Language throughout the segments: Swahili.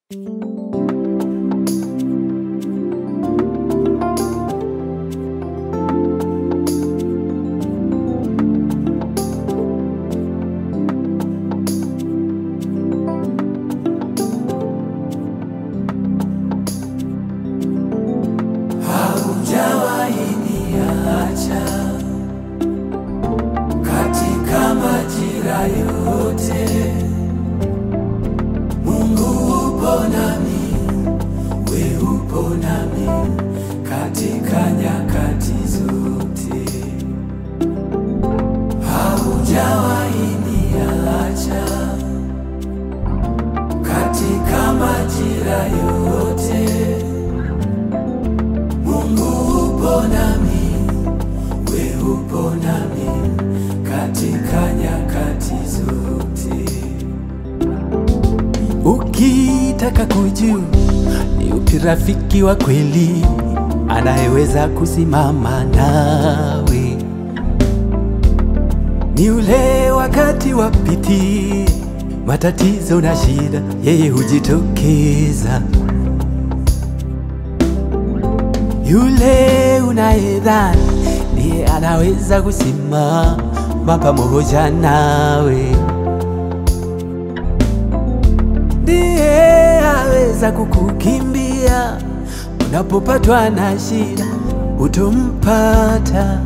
majira yote. Mungu upo nami, we upo nami katika nyakati zote. Ukitaka kujua ni upi rafiki wa kweli anayeweza kusimama nawe, ni ule wakati wa piti, matatizo na shida, yeye hujitokeza. Yule unayedhani ndiye anaweza kusimama pamoja nawe ndiye aweza kukukimbia unapopatwa na shida, utompata.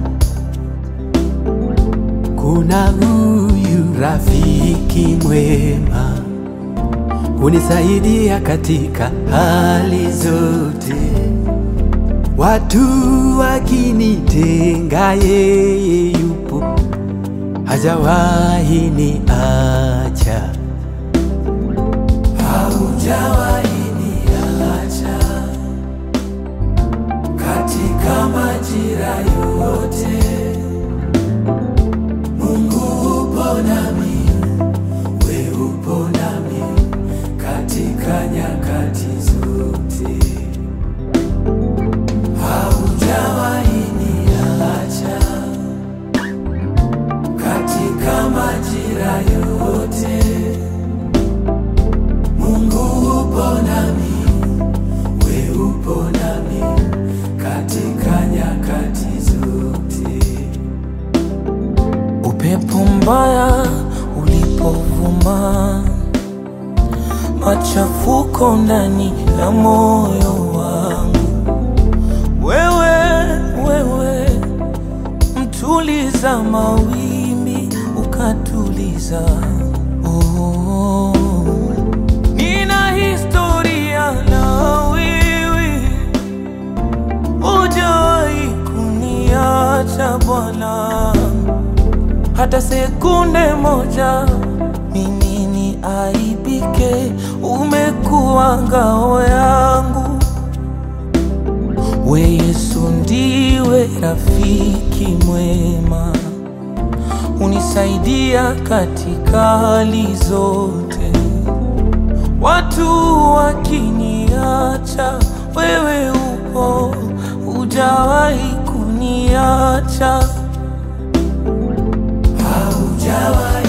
Kuna huyu rafiki mwema hunisaidia katika hali zote, watu wakinitenga, yeye yupo, hajawahi niacha. Haujawahi niacha katika majira yote. Mungu upo nami, we upo nami katika nyakati zote. Haujawahi niacha katika majira yote. Mungu upo nami, we upo nami katika nyakati zote. Upepo mbaya ulipovuma, machafuko ndani ya moyo wangu, wewe wewe, mtuliza mawimbi ukatuliza. Oh, nina historia na wewe, hujawahi kuniacha Bwana hata sekunde moja mimi ni aibike, umekuwa ngao yangu. We Yesu ndiwe rafiki mwema, unisaidia katika hali zote. Watu wakiniacha, wewe upo, hujawahi kuniacha. Haujawahi